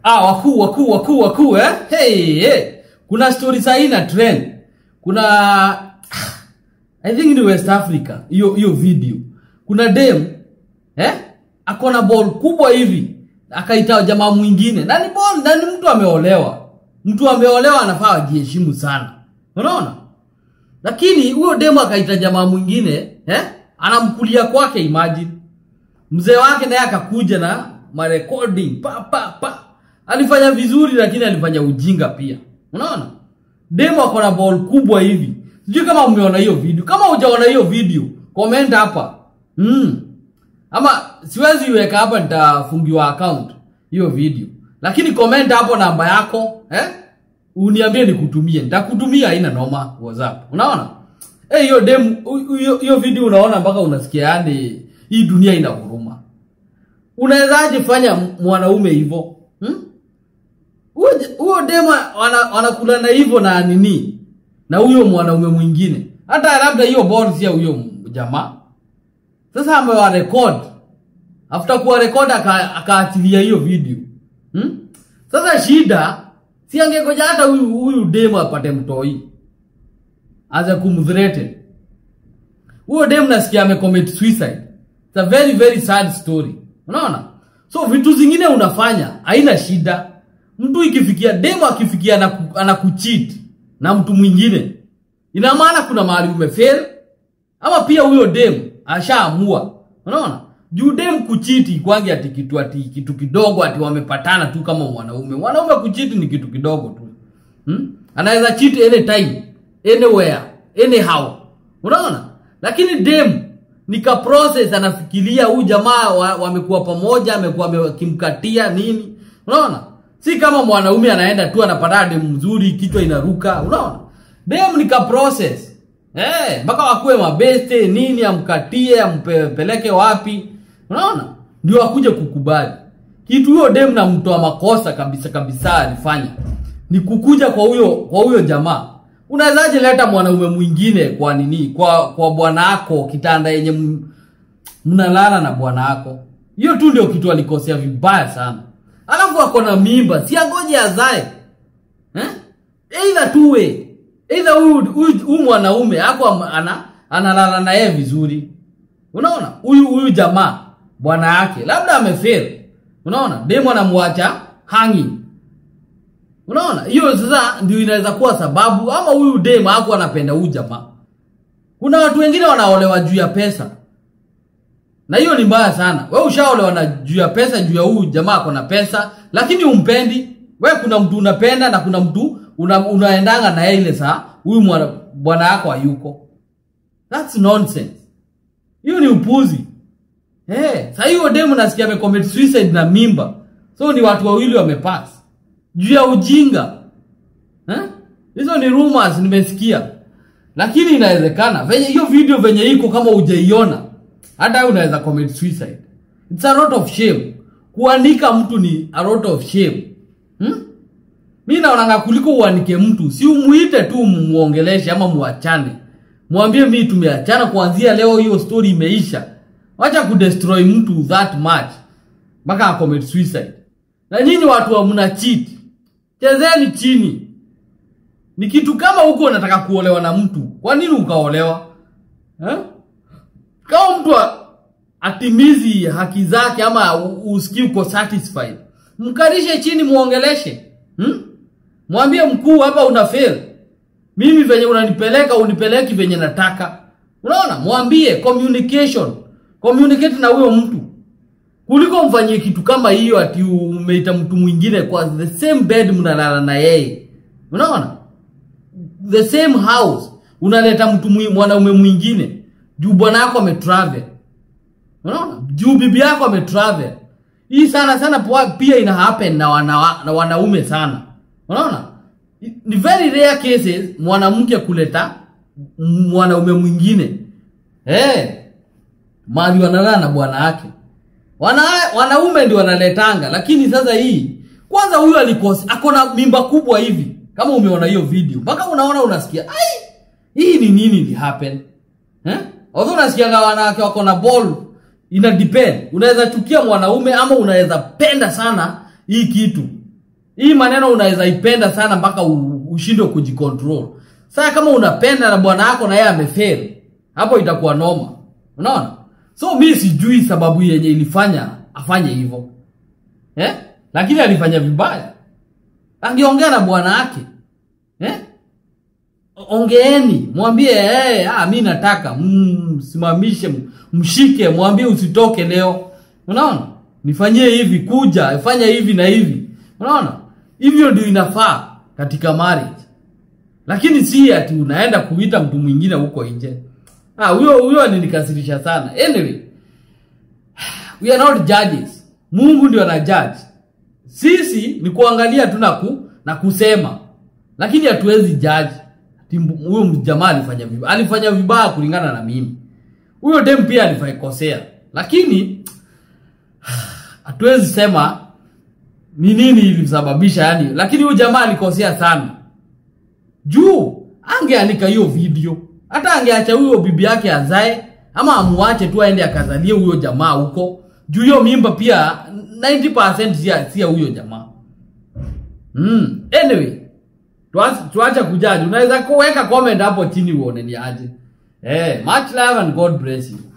ah, wakuu wakuu wakuu wakuu eh? hey, hey. kuna story sahii na trend kuna i think ni west africa hiyo hiyo video kuna dem eh? akona ball kubwa hivi akaita jamaa mwingine na ni ball na ni mtu ameolewa mtu ameolewa anafaa ajiheshimu sana unaona lakini huyo demu akaita jamaa mwingine eh? anamkulia kwake imagine mzee wake naye akakuja na marecording pa pa pa alifanya vizuri lakini alifanya ujinga pia unaona demo ako na ball kubwa hivi sijui kama umeona hiyo video kama hujaona hiyo video comment hapa mm. ama siwezi iweka hapa nitafungiwa account hiyo video lakini comment hapo namba yako eh? uniambie nikutumie nitakutumia haina noma whatsapp unaona Eh, hiyo dem hiyo hiyo video unaona mpaka unasikia yani hii dunia ina huruma unawezaje fanya mwanaume hivyo hmm? huyo huyo dema wana- wanakula na hivyo na nini na huyo mwanaume mwingine hata labda hiyo ball si ya huyo m- jamaa sasa amewarekod after kuwarekod aka- akaachilia hiyo video hmm? sasa shida si angegoja hata huyu huyu demu apate mtoi aza kumthreaten huyo dem nasikia amecommit suicide It's a very very sad story unaona so vitu zingine unafanya haina shida mtu ikifikia demu akifikia anaku- anakucheat na mtu mwingine ina maana kuna mahali umefail ama pia huyo dem ashaamua unaona juu dem kuchiti kwangi ati kitu ati kitu kidogo ati wamepatana tu kama mwanaume mwanaume kuchiti ni kitu kidogo tu hmm? anaweza cheat anytime anywhere anyhow unaona lakini dem nika process anafikiria huyu jamaa wa- wamekuwa pamoja amekuwa akimkatia nini unaona si kama mwanaume anaenda tu anapata dem mzuri kichwa inaruka unaona dem nika process eh mpaka wakuwe mabeste nini amkatie ampeleke wapi unaona ndio akuje kukubali kitu huyo dem na mtoa makosa kabisa kabisa alifanya ni kukuja kwa huyo kwa huyo jamaa unawezaje leta mwanaume mwingine kwa nini kwa kwa bwana wako kitanda yenye m- mnalala na bwana wako hiyo tu ndio kitu alikosea vibaya sana alafu ako na mimba si agoje azae eh? either two way either huyu huyu- huyu mwanaume ako am- ana analala na yeye vizuri unaona huyu huyu jamaa bwana yake labda amefail unaona demo anamwacha hanging unaona hiyo sasa ndio inaweza kuwa sababu ama huyu dem hakuwa anapenda huyu jamaa kuna watu wengine wanaolewa juu ya pesa na hiyo ni mbaya sana we ushaolewa na juu ya pesa juu ya huyu jamaa ako na pesa lakini umpendi we kuna mtu unapenda na kuna mtu una, unaendanga na yeye ile saa huyu mwana- bwana yako hayuko thats nonsense hiyo ni upuzi hey, saa hiyo demu nasikia amecommit suicide na mimba so ni watu wawili wamepass juu ya ujinga Eh? hizo ni rumors nimesikia lakini inawezekana venye hiyo video venye iko kama hujaiona hata wewe unaweza commit suicide it's a lot of shame kuandika mtu ni a lot of shame hmm? mi naonanga kuliko uanike mtu si umuite tu muongeleshe ama muachane mwambie mi tumeachana kuanzia leo hiyo story imeisha wacha kudestroy mtu that much mpaka acommit suicide na nyinyi watu wa mna cheat chezeni chini ni kitu kama huko unataka kuolewa na mtu kwa nini ukaolewa eh? kama mtu a- atimizi haki zake ama u- usikii uko satisfied mkarishe chini muongeleshe hmm? mwambie mkuu hapa una fail mimi venye unanipeleka unipeleki venye nataka unaona mwambie communication communicate na huyo mtu kuliko mfanyie kitu kama hiyo ati umeita mtu mwingine kwa the same bed mnalala na yeye unaona the same house unaleta mtu mwi- mwanaume mwingine juu bwana yako ametravel unaona juu bibi yako ametravel hii sana sana pua- pia ina happen na, wana, na wanaume sana unaona ni very rare cases mwanamke kuleta m- mwanaume mwingine hey, mali wanalala na bwana yake wana, wanaume ndio wanaletanga lakini sasa hii kwanza huyu alikosa akona mimba kubwa hivi kama umeona hiyo video mpaka unaona unasikia ai hii ni nini li happen eh although unasikianga wanawake wako na ball ina depend unaweza chukia mwanaume ama unaweza penda sana hii kitu hii maneno unaweza ipenda sana mpaka u- ushindwe kujicontrol sasa kama unapenda na bwana yako na yeye amefail hapo itakuwa noma unaona so mi sijui sababu yenye ilifanya afanye hivyo eh? lakini alifanya vibaya angeongea na bwana yake eh? ongeeni mwambie hey, ah, mi nataka msimamishe mm, mshike mwambie usitoke leo unaona nifanyie hivi kuja fanya hivi na hivi unaona hivyo ndio inafaa katika marriage lakini si ati unaenda kuita mtu mwingine huko nje ah huyo huyo alinikasirisha sana anyway we are not judges mungu ndio ana judge sisi ni kuangalia tu na ku, na kusema lakini hatuwezi judge Ati mbu- huyo jamaa alifanya vibaya alifanya vibaya kulingana na mimi huyo dem pia alifaikosea lakini hatuwezi sema ni nini ilisababisha yani lakini huyo jamaa alikosea sana juu angeanika hiyo video hata angeacha huyo bibi yake azae ama amuache tu aende akazalie huyo jamaa huko juu hiyo mimba pia 90% si ya- si ya huyo jamaa mm. anyway tuache tuache kujaji unaweza kuweka comment hapo chini uone ni aje eh much love and god bless you